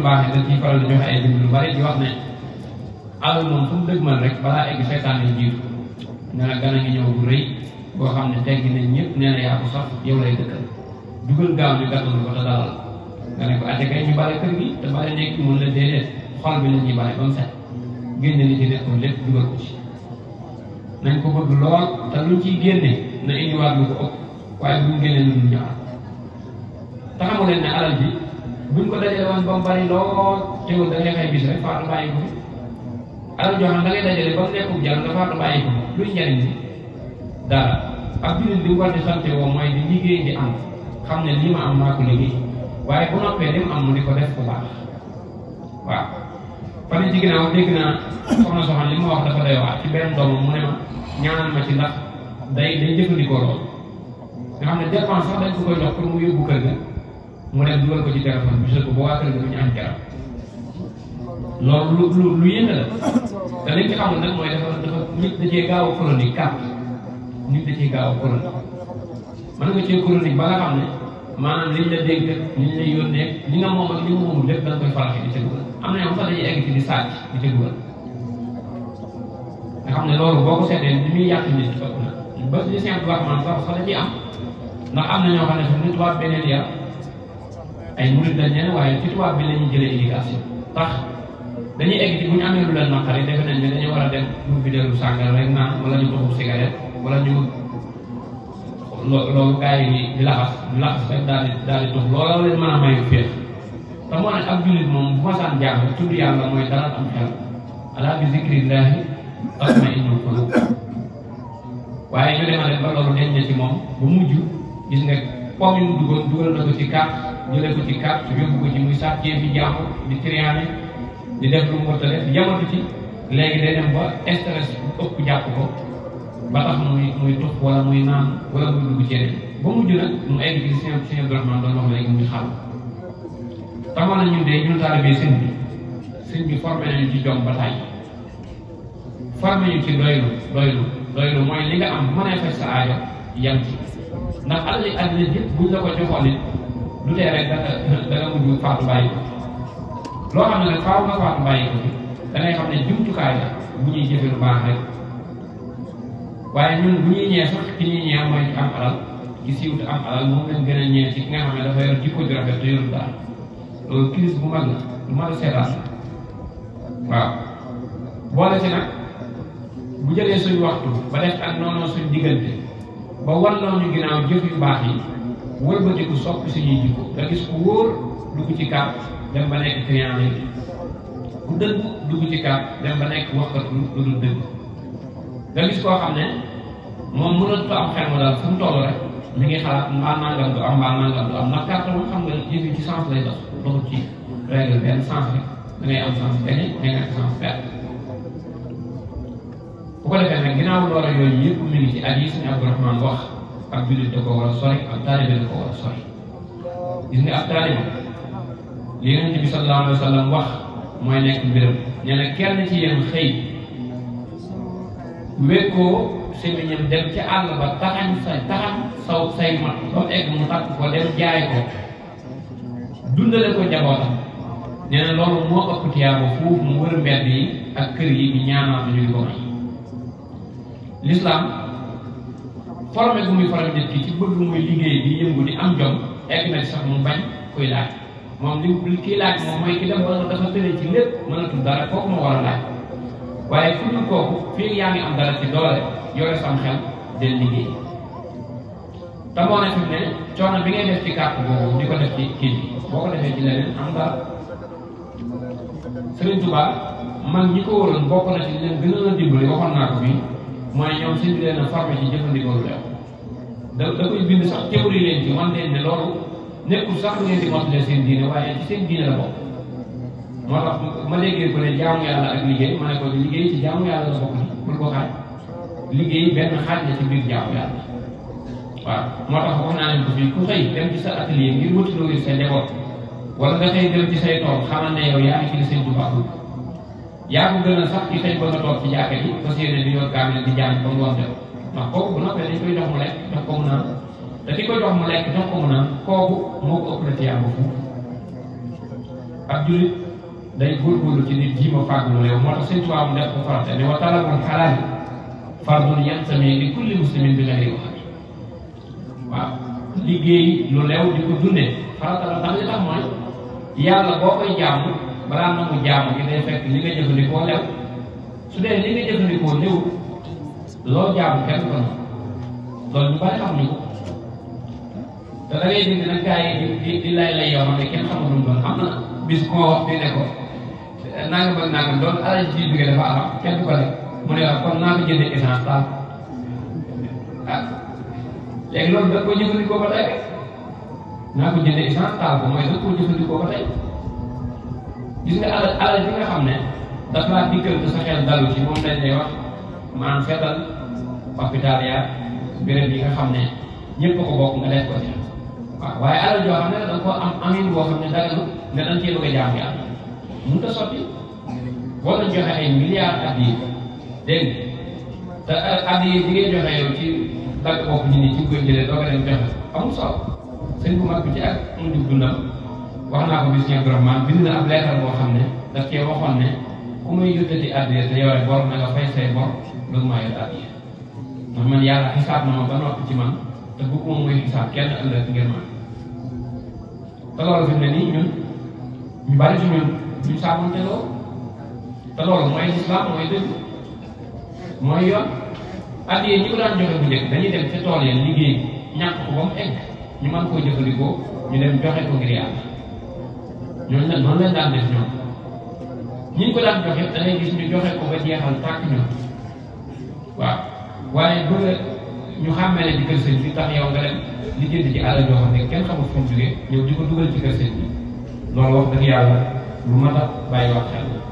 baax yi dañ ciy faral di joxe ay bind lu bari di wax ne alal moom fu mu dëgg man rek balaa egg seytaan yi jiitu ne la gan a ngi ñëw bu rëy boo xam ne teggi nañ ñëpp nee na yaa ko sax yow lay dëkkal dugal gaaw ñu gàttal ko te dalal nga ne ko ate kay ñu bale kër gi te bale nekk mun la déedéet xol bi la ñuy bale ba mu set génne li ci nekkoon lépp dugal ko ci nañ ko bëgg lool te luñ ciy génne na indiwaat lu ko ëpp waaye buñ génne lu dul ñaar te xamu leen ne alal ji buñ ko dajale woon ba mu bari lool teewul da ngay xëy bis rek faatu bàyyi ko fi alal joo xam da ngay dajale ba mu nekkul jar nga faatu bàyyi ko luy njariñ bi dara ak jullit li mu war di sante woo mooy di liggéey di am xam ne lii ma am maa ko liggéey waaye bu noppee li mu am mu di ko def bu baax waaw fan ci ginnaaw dégg naa soxna soxna li ma wax dafa doy waar ci benn doomam mu ne ma ñaanal ma ci ndax day day jëfandikoo lool nga xam ne dépense sax dañ ko koy jox pour mu yóbbu kër ga mu dem dugal ko ci téléphone bi ko ba waa kër ga du ñu am jaram loolu lu lu lu yéeme la te liñ ci xamul nag mooy dafa dafa nit da cee gaaw a chronique kàpp nit da cee gaaw a chronique mën nga cee chronique ba nga xam ne maanaam liñ la dégg liñ la yónnee li nga moom ak li nga moomul lépp da nga koy faraxi di ca dugal am na ñoom sax dañuy egg ci di sàcc di ca dugal nga xam ne loolu boo ko seetee li muy yàq nit ëpp na ba li simple waxman sax sax da ciy am ndax am na ñoo xam ne sax nit tubaab beneen yar ay murid dañ leen waaye ci tubaab bi la ñuy jëlee éducation tax dañuy egg ci bu ñu amee lu leen naqari defe nañ ne dañu war a dem pour bideelu sàngal rek naan wala ñu toxu cigarette wala ñu loolu gars yi di di laxas di laxas rek daal di daal di tox looloo leen mën a mayu féex te moo ne ak jullit moom bu ma saan jàng tudd yàlla mooy dara am xel ala bi zikrillahi tatma'innul qulub waaye ñu demale ba loolu deñ na ci moom ba mujj gis nga pomm yi mu duggoon dugal na ko ci carte jëlee ko ci carte yóbbu ko ci muy sàccee fi jàmm di triané di def lu mu war a def yamatu ci léegi day dem ba stress bu ëpp jàpp ko ba tax muy muy tux wala muy naan wala muy dugg ci yeneen ba mujj nag mu egg ci seen seen Abdourahmane doon wax léegi muy xaal tamoon na ñun de ñun taalibe sëñ bi sëñ bi formé nañu ci jom ba tàyyi formé ñu ci doylu doylu doylu mooy li nga am bu mënee faj sa aajo yam ci ndax alali àddina yëpp buñ la ko joxoon it du tee rek da nga da nga mujj faatu bàyyi ko loo xam ne nag faaw nga faatu bàyyi ko da ngay xam ne jumtukaay la bu ñuy jëfe lu baax rek waaye ñun bu ñuy ñee sax ki ñuy ñee mooy ci am alal ki siiw te am alal moom lañ gën a ñee ci ki nga xam ne dafa yor jikko ju rafet te yorul daal loolu crise bu mag la lu mag a seetaan waaw boole ci nag bu jëlee suñ waxtu ba def ak noonu suñ diggante ba walloo ñu ginnaaw jëf yu baax yi wëlbatiku soppi suñuy jikko nga gis ku wóor dugg ci kàpp dem ba nekk client léegi ku dëgg dugg ci kàpp dem ba nekk waxkat lu lu dul dëgg nga gis koo xam ne moom mënatu ko am xel ma daal fu mu toll rek mi ngi xalaat mbaa nangam du am mbaa nangam du am ndax carte moom xam nga yëf yi ci sens lay dox doxul ci règle benn sens rek da ngay am sens gagné da ngay am sens perte bu ko defee nag ginnaaw loola yooyu yëpp mi ngi ci at yi suñu Abdourahmane wax ak jullit da ko war a sori ak taalibe da ko war a sori gis nga ab taalibe li Yonent bi sallallahu alayhi wa sallam wax mooy nekk mbiram nee na kenn ci yéen xëy wekkoo semiñam dem ca àll ba taxañ sa taxañ saw say mat ba mu egg mu takk ko dem jaay ko dundale ko njabootam nee na loolu moo ëpp tiyaaba foofu mu wër mbedd yi ak kër yi di ñaanaatu ñu ngi ko may l'islam formé gu muy formé nit ki ci bëgg muy liggéey di yëngu di am jom egg na sax mu bañ koy laaj moom li kii laaj moom mooy ki dem ba dafa tële ci lépp mënatul dara kooku moo war a laaj waaye ku dul kooku fii yaa ngi am dara ci doole yore sam xel del liggéey te moo ne fi mu ne coono bi ngay def ci carte boobu di ko def ci kii bi boo ko defee ci leneen am dara Sëriñ Tuubaa mag ñi ko waroon bokk na ci leen gën a dimbali waxoon naa ko fii mooy ñoom seen leen a formé ci jëfandikoo lu leew da da koy bind sax théorie leen ci wan leen ne loolu nekkul sax ngeen di mottale seen diine waaye ci seen diine la bokk moo tax ma déggee ko ne jaamu yàlla ak liggéey ma ne ko liggéey ci jaamu yàlla la bokk ni bul ko xaaj liggéey benn xaaj la ci biir jaamu yàlla waaw moo tax wax naa leen ko fii ku xëy dem ci sa atelier ngir wuti loo sa njaboot wala nga xëy dem ci say tool xamal ne yow yaa ngi ci li seen Tuubaa yaa ko gën a sax ci xëy ba nga toog ci jàkka ji fas yéene di yor kaamil di jàng ba mu wax def ndax kooku bu noppee dañ koy jox mu lekk jox ko mu naan te ki ko jox mu lekk jox ko mu naan kooku moo ko ëpp la tiyaaba fu ab jullit day góorgóorlu ci nit jiima fàggu lu leew moo tax sëñ Tuubaa mu def ko farata ne wa talabul xalaal fardun yantami li kulli muslimin bi xayri wax waaw liggéey lu leew di ko dundee farata la ndax li tax mooy yàlla boo koy jaamu balaa nangu jaamu gi day fekk li nga jëfandikoo lew su dee li nga jëfandikoo lew loo jaamu kenn ko noonu loolu ñu bari xam ñu ko te da ngay dégg nag gars yi di di lay lay yoo xam ne kenn xamul lu mu doon am na bis koo wax fi ne ko nangam ak nangam doon alal ji jóge dafa am kenn du ko def mu ne la kon naa ko jëndee essence taal ah léegi loolu da ko jëfandikoo ba tey naa ko jëndee essence taal ko mooy da ko jëfandikoo ba tey gis nga alal alal bi nga xam ne daf laa dikkal te sa xel dalu ci moom lañ lay wax maanaam fetal hôpital ya béréb yi nga xam ne ñëpp ko bokk nga def ko ci waaw waaye alal joo xam ne da nga ko am amin boo xam ne daganu nga dañ cee bëgg a jaam yàlla mënut a sotti boo doon joxe ay milliards at yi dégg nga te at yi bi ngay joxe yow ci dagg bopp nit ñi ci koy jëlee doo ko dem joxe amul solo sëñ bu mag bi ci ak mu jug dundam wax naa ko bis ñeent vraiment bind na ab leetar boo xam ne daf cee waxoon ne ku muy yëkkati addiya te yore bor na nga fay say bor loolu maa yor addiya ndax man yàlla xisaab na ma ba noppi ci man te bëgguma muy xisaab kenn ëllëg ngeen man te loolu fi mu ne nii ñun ñu bari ci ñun duñ saamonte loolu te loolu mooy lislaam mooy dëgg mooy yoon addiya ñi ko daan joxe bu njëkk dañuy dem ca tool yi liggéey ñàkk ko ba mu egg ñu mën koo jëfandikoo ñu dem joxe ko ngir yàlla ñooñu nag noonu lañ daan def ñoom ñi ñu ko daan joxe da ngay gis ñu joxe ko ba jeexal tàkk ñoom waaw waaye bëgg ñu xàmmee ne ci kër sëñ bi tax yow nga dem li jënd ci àll joo xam ne kenn xamul fu mu jógee ñëw di ko dugal ci kër sëñ bi loolu wax dëgg yàlla lu mat a bàyyi wax xel